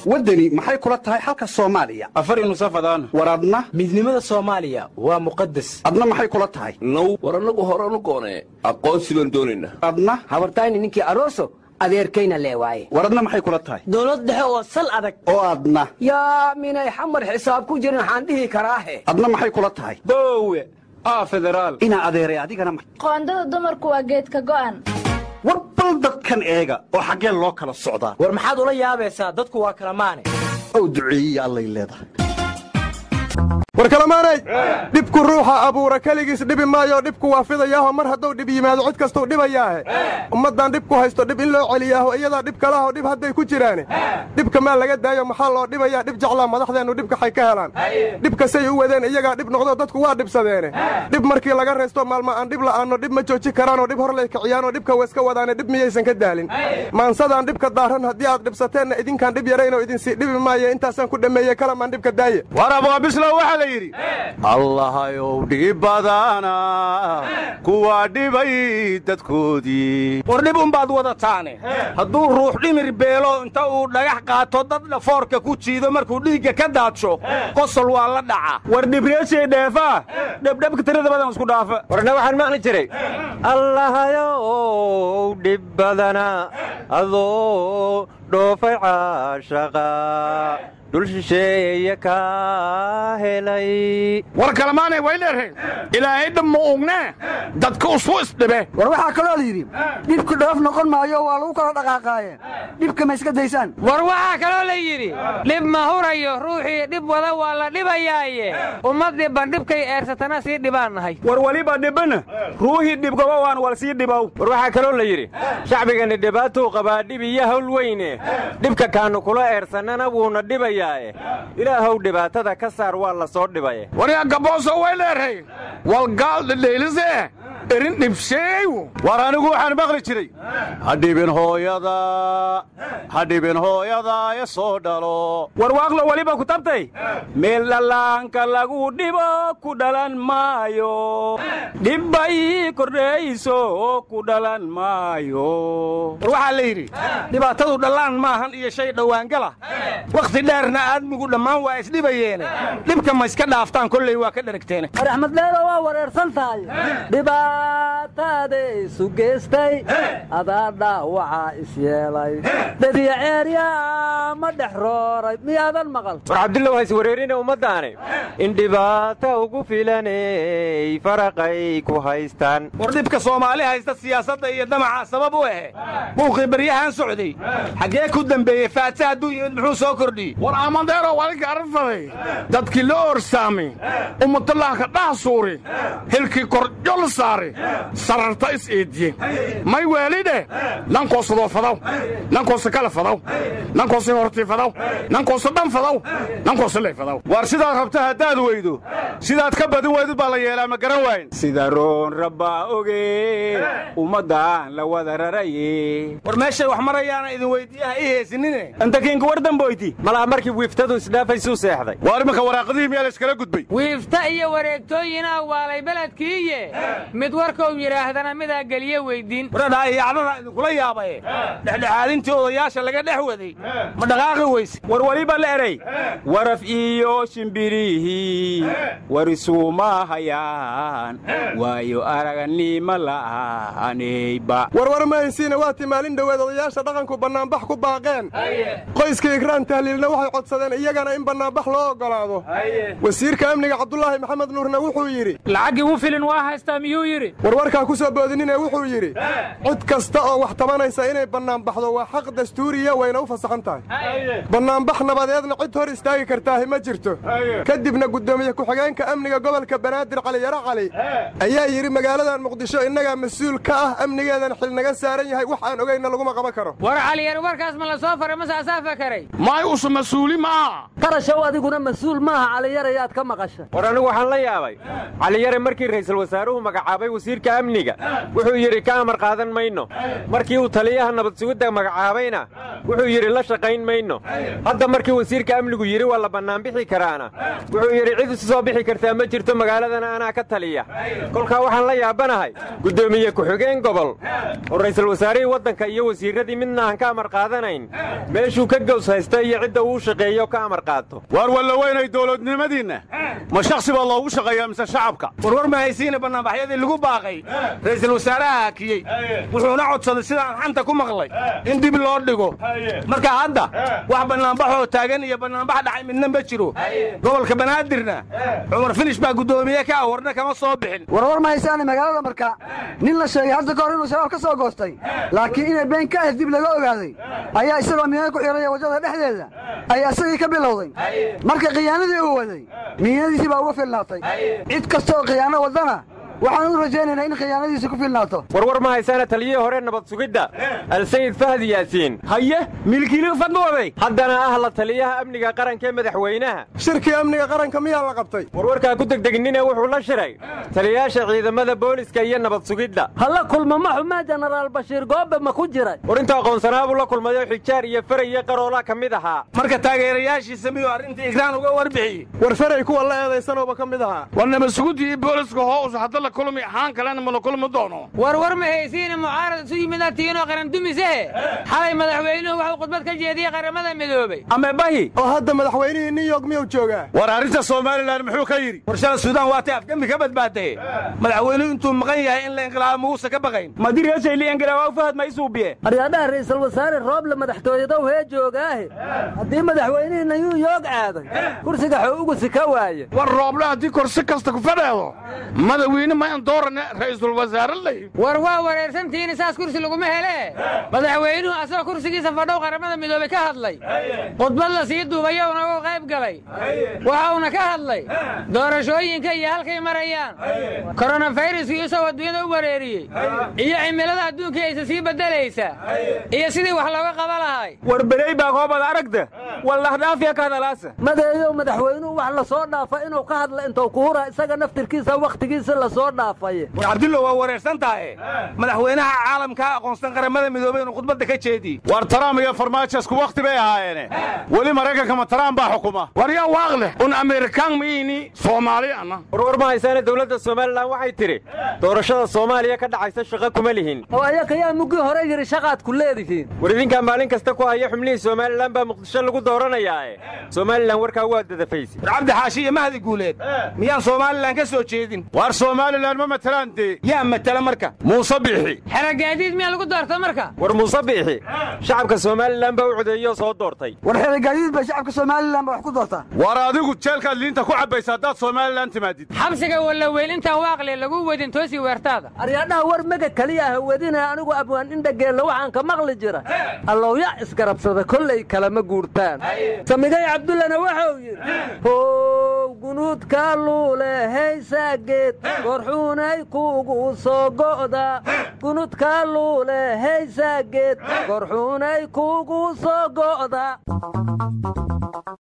waddani maxay kula tahay xalka soomaaliya afar nusafadaan war adna midnimada soomaaliya waa muqadas adna maxay kula tahay now war annagu horanu goonee aqoonsi baan doonaynaa adna habartayni ninkii aroso adeerkayna lee waaye war adna maxay kula tahay dowlad dhexe oo sal adag oo adna yaa minay xamar xisaab ku jirin waxaan dhihi karaahe adna maxay kula tahay boowe aa federaal inaa adeeray adigana ma- qoondada dumarku waa geedka go'an war bal dadkan eega oo xaggee loo kala socdaa war maxaad ula yaabaysaa dadku waa kala maane ow duceeyiya allay leedahay war kalamaanay dhibku ruuxa abuura keligiis dhibi maayo dhibku waa fidayaaho mar hadduu dhib yimaado cid kastuu dhibayaahe ummaddan dhibku haysto dhib in loo celiyaaho iyadaa dhib kalaho dhib hadday ku jiraane dhibka maa laga daayo maxaa loo dhibayaa dhib jeclaa madaxdeennu dhibkaxay ka helaan dhibkasay u wadeen iyagaa dhib noqdo dadku waa dhibsadeene dhib markii laga raysto maalma aan dhib la'aanno dhib ma jooji karaanoo dhib hor lay kiciyaanoo dhibka wayska wadaane dhib miyaysan ka daalin maansadaan dhibka daaran haddii aad dhibsateenna idinkaan dhib yaraynoo idinsii dhibi maaye intaasaan ku dhammeeye kalamaan dhibka daaye war abwaabislow waxaa la yidhi allahayow dhib badana kuwaa dhibay dadkoodii war dhib umbaad wadataane hadduu ruux dhimir beelo inta uu dhagax qaato dad dhafoorka ku jiido markuu dhiigga ka daadsho qosol waa la dhaca war dhibreeshay dheefaa dhebdhebka tirada badan isku dhaafa warna waxaan maqli jiray allahayow dhib badana adoo dhoofay caashaqa dhul shisheeye kaa helay war kalamaanay way dheereen ilaahay dhab ma ugne dadka usu isdhibe war waxaa kaloo la yidhi dhibku dhoof noqon maayo waa lagu kala dhaqaaqaayeen dhibka ma iska daysaan war waxaa kaloo la yidhi dhib ma hurayo ruuxii dhib wada waa la dhibayaaye ummad dhibban dhibkay eersatana sii dhibaan nahay war weliba dhibana ruuhii dhibgaba waan wal sii dhibow war waxaa kaloo la yidhi shacbigani dhibaatuu qabaa dhib iyo hawl weyne dhibka kaannu kula eersannana wuuna dhibayaae ilaahow dhibaatada ka saar waa la soo dhibaye waryaa gabooso way dheereen walgaal dhedheelise erin dhibsheeyu war anigu waxaan maqli jiray hadhibin hooyada hadhibin hooyada e soo dhalo war waaqlo weliba ku tabtay meel dhallaanka lagu dhibo ku dhalan maayo dhibbay kordhayso ku dhalan maayo war waxaa la yidhi dhibaatadu dhallaan maahan iyo shay dhowaangala wakhti dheerna aadmigu dhammaan waa isdhibayeene dhibka ma iska dhaaftaan kolley waa ka dheragteene war axmed dheero waa wareersan tahay dhibaataaday isu geystay adaa dhaawacaa isyeelay dadiya ceeryaa ma dhex rooray miyaadan maqal war cabdullow hays wareerine ummaddaane in dhibaata ugu filanay faraqay ku haystaan war dhibka soomaali haysta siyaasadda iyo damaca sabab u ahe buuqii baryahan socday xaggee ku dembeeyey faata hadduu yimid muxuu soo kordhiyey war amadeero walinka arrintaday dadkii la orsaamay ummadallaahka dhaha suuri hilkii korjol saare sararta is eediye may weelidhe nankoosadoo fadaw nankoosa kala fadaw nankoosa hortii fadaw nankoosa dhan fadaw nankoosa ley fadaw war sidaad rabta haddaad weydo sidaad ka badin weydid baa la yeelaa ma garan waayn sida roon rabbaa oge ummaddaan la wada raraye war meeshay wax marayaana idin weyddiiyaha ii heesinine antakiinka war damboyti malaa markii wiiftadu isdhaafaysuu seexday waar imanka waraaqadihii miyaa la iskala gudbay wiifta iyo wareegtooyinaa waalay beledkiiye mid warkou yidhaahdana midaa geliye weyddiin waradhaa iyacdada idinkula yaabaye dhexdhexaadintii odayaasha laga dhex waday ma dhaqaaqi weyse war weliba la erey waraf iyo shimbirihii war isuuma hayaan waayo araganima la'aanayba warwar mahaysiina waatii maalin dhoweed odayaasha dhaqanku bannaanbax ku baaqeen qoyska igraan tahliilna waxay codsadeen iyagana in bannaanbax loo oggolaado wasiirka amniga cabdulaahi maxamed nuurna wuxuu yidhi lacaggii u filin waa haystaa miyuu yidhi warwarkaa ku soo boodinine wuxuu yidhi cid kasta oo wax tabanaysa inay bannaanbaxdo waa xaq dastuuriya wayna u fasaxan tahay bannaanbax nabadeedna cid hor istaagi kartaahi ma jirto kadibna guddoomiye ku-xigeenka amniga gobolka banaadir cali yaro cali ayaa yidhi magaaladan muqdisho innagaa mas-uul ka ah amnigeedan xil naga saaran yahay wax aan ogaynna laguma qaban karo war caliyar warkaas ma la soo faray mase asaa fakaray maay usu mas-uuli maaha qarashow adiguna mas-uul maaha caliyarayaad ka maqasha war anigu waxaan la yaabay caliyare markii ra'iisul wasaaruhu magacaabay wasiirka amniga wuxuu yidhi ka amar qaadan mayno markii uu taliyaha nabad sugidda magacaabayna wuxuu yidhi la shaqayn mayno hadda markii wasiirka amnigu yidhi waa la bannaanbixi karaana wuxuu yidhi cid isu soo bixi kartaa ma jirto magaaladana anaa ka taliya kolkaa waxaan la yaabanahay guddoomiye ku-xigeen gobol oo ra'iisul wasaarihii waddanka iyo wasiirradii midna aan ka amar qaadanayn meeshuu ka gows haysta iyo cidda uu shaqeeyo ka amar qaato waar walla weynay dowladnimadiinna ma shakhsi baa loogu shaqeeyaa mise shacabka warwar ma haysiina bannaanbaxyadii lagu baaqay ra'iisul wasaaraha hakiyey wuxuuna codsaday sidaan xanta ku maqlay in dib loo dhigo marka hadda wax bannaanbaxoo taagan iyo bannaanbax dhacay midna ma jiro gobolka banaadirna cumar finish baa guddoomiye ka ah warna kama soo bixin warwar ma haysaane magaalada marka nin la sheegay hadda ka hor inuu shabaab ka soo goostay laakiin inay been ka ahayd dib laga ogaaday ayaa isagoo miina ku xidhaya waddada dhexdeeda ayaa isagii ka bilowday marka khiyaanadii uu waday miinadiisii baa uga filnaatay cid kasta oo khiyaano waddana waxaan u rajaynaynaa in khiyaanadiisi ku filnaato warwar ma haysaana taliyihii hore nabad sugidda alsayid fahdi yaasiin haye milkiiligu fadwooday haddana ah la taliyaha amniga qaranka ee madaxweynaha shirkii amniga qaranka miyaa la qabtay warwarkaa ku degdegnine wuxuu la shiray taliyayaasha ciidamada booliska iyo nabad sugidda hala kulma ma xumaa jenaraal bashiir goobe ma ku jiray war inta aqoonsanaabuu la kulmayo xijaar iyo faray iyo qaroola ka mid ahaa marka taageerayaashiisa miyuu arrintii igraan uga warbixiyey war faray kuwa la eedaysanooba ka mid ahaa war nabad sugidda iyo booliska hoos hadda la kulmi ahaan kalena ma la kulmi doono warwar ma haysiina mucaarad isu yimida tiinoo qaran dumisehe xalay madaxweynuhu waxuu khudbad ka jeediyey qaramada midoobey ame bahi oo hadda madaxweynihii new york miyuu joogaa war arrinta somalilan muxuu ka yidhi warshada suudaan waatay afgembi ka badbaadaye madaxweynuhu intuu maqan yahay in la inqilaabo muguusa ka baqayn aryaadhaha ra'iisul wasaare rooble madaxtooyadow hee joogaahe haddii madaxweynihii new york aaday kursiga xoo ugu sika waaye war rooble haddii korsi kasta ku fadheedo madaxweyne ma in doorane ra'iisul wasaare lay war waa wareersantihiin saas kursi laguma hele madaxweynuhu asagoo kursigiisa fadhow qaramada midoobey ka hadlay khudbad la sii duubayowna uu qayb galay waxauna ka hadlay doorashooyinka iyo halkay marayaan koronafayraskii isagoo adduunyada u wareeriyey iyo cimilada adduunkii aysa sii beddelaysa iyo sidii wax looga qaba lahay war beley baa koobad aragta wallahdhaafiya ka hadalaasa madeeyow madaxweynuhu wax la soo dhaafa inuu ka hadla intuu ku hura isaga naftirkiisa wakhtigiisa la soo dhaafaye war cabdullo waa wareersan tahay madaxweynaha caalamkaa aqoonsan qaramada midoobey inuu khudbadda ka jeediye war taraam iyo farmaajo isku wakhti bay ahaayeene weli maraykanka ma taraam baa xukuma war yaa waaq leh un amerikaan miini soomaali ana warwar ma haysaane dowladda somalilan waxay tidhi doorashada soomaaliya ka dhacaysa shaqo kuma lihin oo ayaka yaa muggii hore yidhi shaqaad ku leedihiin war idinkaa maalin kasta ku haya xubnihii somalilan baa muqdisho lagu dooranayaae somalilan warkaa waa dadafayse war cabdi xaashi iyo mahdi guuleed miyaan somalilan ka soo jeedin war somalilan ma matelaan dee yaa matala marka muuse biixi xeragaadiid miyaa lagu doorta marka war muuse biixi shacabka somalilan baa u codeeyoo soo doortay war xeragaadiid bay shacabka somalilan ba wax ku doortaa war adigu jeelkaad liinta ku cabbaysa haddaad somalilan timaadid xabsiga wallaweyn intaan waaqle lagu wedin toosi weertaada aryaadhaha war mega keliya ah wedinaya anigu abwaan indhageella waxaan ka maqli jira allowya isgarabsada kollay kalama guurtaan samigay cabdullana wuxuu yidhi how gunuudka luule heysaageed gorxuunay kuugu soo go'da gunuudka luule heysaageed gorxuunay kuugu soo go'da